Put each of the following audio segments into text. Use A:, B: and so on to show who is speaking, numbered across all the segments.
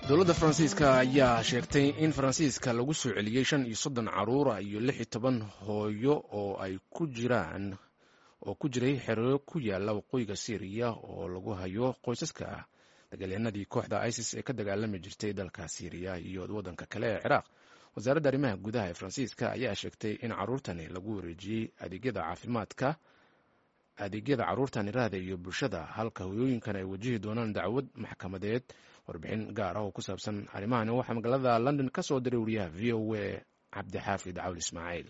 A: dowladda faransiiska ayaa sheegtay in faransiiska lagu soo celiyey shan iyo soddon caruura iyo lix iyo toban hooyo oo ay ku jiraan oo ku jiray xero ku yaala waqooyiga syriya oo lagu hayo qoysaska dagaalyahanadii kooxda isis ee ka dagaalami jirtay dalka syriya iyo waddanka kale ee ciraaq wasaaradda arrimaha gudaha ee faransiiska ayaa sheegtay in caruurtani lagu wareejiyey adeegyada caafimaadka adeegyada caruurtan iraada iyo bulshada halka hoyooyinkan ay wajihi doonaan dacwad maxkamadeed warbixin gaar ah oo ku saabsan arrimahani waxaa magaalada london ka soo diray wariyaha v o a cabdixaafid cawl ismaaciil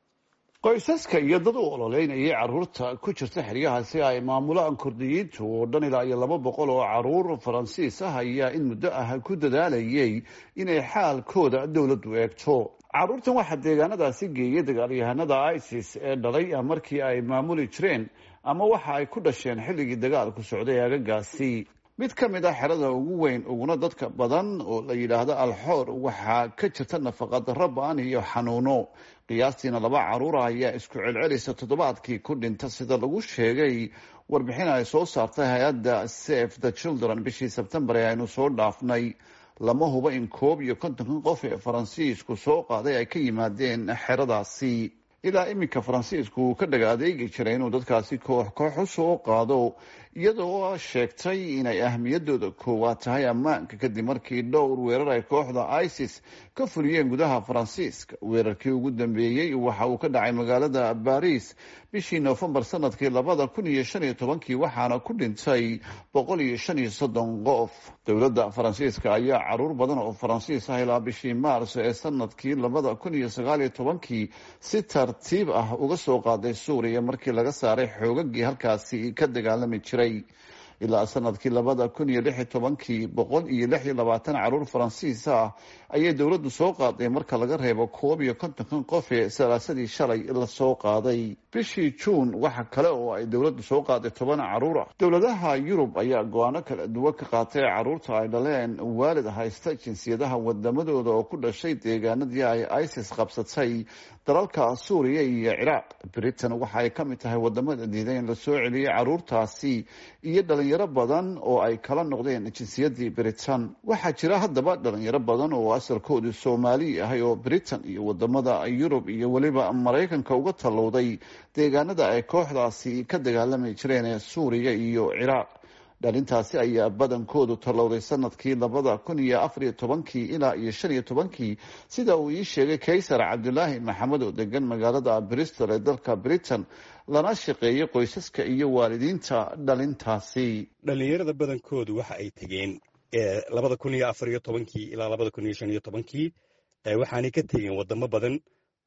B: qoysaska iyo dad u ololeynayay caruurta ku jirta xeryahaasi ay maamulaan kurdiyiintu oo dhan ilaa iyo laba boqol oo caruur faransiis ah ayaa in muddo ah ku dadaalayay inay xaalkooda dowladdu eegto caruurtan waxaa deegaanadaasi geeyay dagaalyahanada isis ee dhalay markii ay maamuli jireen ama waxa ay ku dhasheen xilligii dagaalku socday aagagaasi mid ka mid ah xerada ugu weyn uguna dadka badan oo la yidhaahdo alxoor waxaa ka jirta nafaqadarro ba-an iyo xanuuno qiyaastiina laba caruura ayaa isku celcelisa toddobaadkii ku dhinta sida lagu sheegay warbixin ay soo saartay hay-adda save the children bishii sebtembar ee aynu soo dhaafnay lama hubo in koob iyo kontonkan qof ee faransiisku soo qaaday ay ka yimaadeen xeradaasi ilaa iminka faransiisku uu ka dhaga adeegi jiray inuu dadkaasi koox koox u soo qaado iyadoo sheegtay inay ahmiyadooda koowaad tahay ammaanka kadib markii dhowr weerar ay kooxda isis ka fuliyeen gudaha faransiiska weerarkii ugu dambeeyey waxa uu ka dhacay magaalada baris bishii noofembar sanadkii labada kun iyo shan iyo tobankii waxaana ku dhintay boqol iyo shan iyo soddon qof dowladda faransiiska ayaa caruur badan oo faransiis ah ilaa bishii maars ee sanadkii labada kun iyo sagaal iyo tobankii si tartiib ah uga soo qaaday suuriya markii laga saaray xoogagii halkaasi ka dagaalami jiray ilaa sanadkii labada kun iyo lix iyo tobankii boqol iyo lix iyo labaatan caruur faransiis ah ayay dowladdu soo qaaday marka laga reebo koob iyo kontonkan qof ee salaasadii shalay lasoo qaaday bishii juun waxa kale oo ay dowladdu soo qaaday toban caruur ah dowladaha yurub ayaa go-aano kala duwan ka qaatay caruurta ay dhaleen waalid haysta jinsiyadaha wadamadooda oo ku dhashay deegaanadii ay isis qabsatay dalalka suuriya iyo ciraaq britain waxa ay ka mid tahay wadamada diiday in lasoo celiyey caruurtaasi iyo dhalinyaro badan oo ay kala noqdeen jinsiyadii britain waxaa jira haddaba dhalinyaro badan oo asalkoodu soomaali ahay oo britain iyo wadamada yurub iyo weliba maraykanka uga tallowday deegaanada ay kooxdaasi ka dagaalami jireen ee suuriya iyo ciraaq dhalintaasi ayaa badankoodu tallowday sanadkii labada kun iyo afariyo tobankii ilaa iyo shan iyo tobankii sida uu ii sheegay kaysar cabdulaahi maxamed oo degan magaalada bristol ee dalka britain lana shaqeeyay qoysaska iyo waalidiinta dhalintaasi
C: dhalinyarada badankoodu waxa ay tegeen labada kun iyo afariyo tobankii ilaa labada kun iyo shan iyo tobankii waxaanay ka tegeen wadamo badan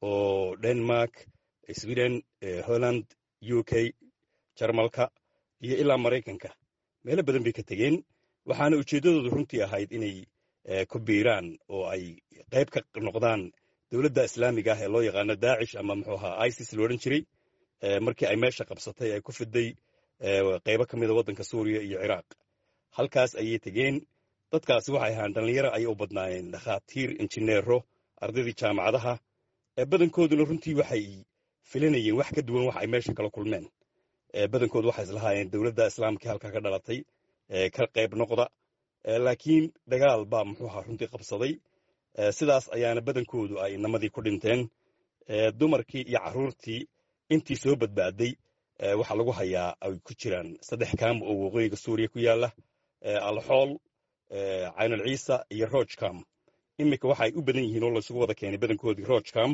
C: oo denmark sweden holland u k jarmalka iyo ilaa maraykanka meelo badan bay ka tegeen waxaana ujeeddadoodu runtii ahayd inay ku biiraan oo ay qayb ka noqdaan dowladda islaamiga ah ee loo yaqaano daacish ama muxuu ahaa isis lo odhan jiray markii ay meesha qabsatay ay ku fiday qaybo ka mida waddanka suuriya iyo ciraaq halkaas ayay tegeen dadkaasi waxay ahaan dhallinyaro ayay u badnaayeen dhakhaatiir injineero ardaydii jaamacadaha badankooduna runtii waxay filanayeen wax ka duwan wax ay meesha kala kulmeen badankoodu waxay islahaayeen dowladda islaamka halkaa ka dhalatay ka qayb noqda laakiin dagaal baa muxuuha runtii qabsaday sidaas ayaana badankoodu ay namadii ku dhinteen dumarkii iyo caruurtii intii soo badbaaday waxaa lagu hayaa ay ku jiraan saddex kaam oo waqooyiga suuriya ku yaala alxool caynal ciisa iyo rojcam iminka waxa ay u badan yihiin oo laysugu wada keenay badankoodii rojcam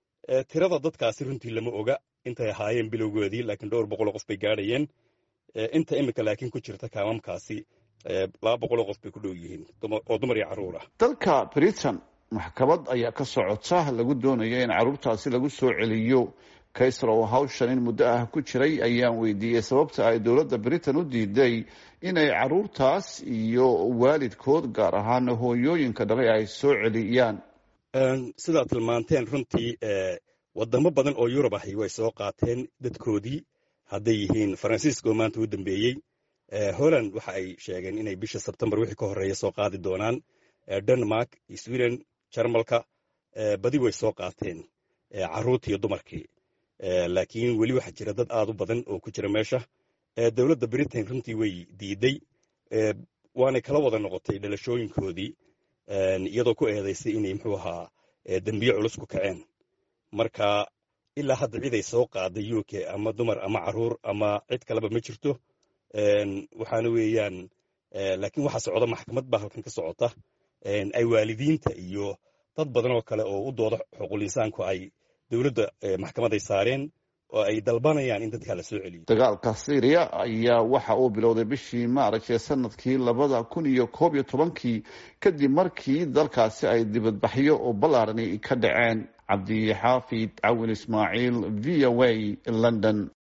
C: tirada dadkaasi runtii lama oga intay ahaayeen bilowgoodii laakiin dhowr boqoloo qof bay gaadhayeen inta iminka laakiin ku jirta kaamamkaasi laba boqoloo qof bay ku dhow yihiin oo dumar iyo carruur ah
B: dalka britain maxkamad ayaa ka socota lagu doonayo in caruurtaasi lagu soo celiyo kaysar oo hawshan in muddo ah ku jiray ayaan weydiiyey sababta ay dowladda britain u diiday inay caruurtaas iyo waalidkood gaar ahaan hooyooyinka dhalay ay soo celiyaan
C: sidaad tilmaanteen runtii wadamo badan oo yurub ahi way soo qaateen dadkoodii hadday yihiin faransiiska oo maanta u dambeeyey holland waxa ay sheegeen inay bisha sebtembar wixii ka horreeya soo qaadi doonaan denmark sweden jarmalka badi way soo qaateen caruurtii iyo dumarkii laakiin weli waxaa jira dad aad u badan oo ku jira meesha dowladda britain runtii way diiday waanay kala wada noqotay dhalashooyinkoodii iyadoo ku eedaysay inay muxuu ahaa dembiye culus ku kaceen marka ilaa hadda cid ay soo qaaday u k ama dumar ama caruur ama cid kaleba ma jirto waxaana weeyaan laakiin waxa socda maxkamad baa halkan ka socota ay waalidiinta iyo dad badan oo kale oo u dooda xuquul insaanku ay dowladda maxkamad ay saareen oo ay dalbanayaan in dadkaa la soo celiyo
B: dagaalka syriya ayaa waxa uu bilowday bishii maaraj ee sanadkii labada kun iyo koob iyo tobankii kadib markii dalkaasi ay dibadbaxyo oo ballaarani ka dhaceen cabdi xaafid cawin ismaaciil v o a london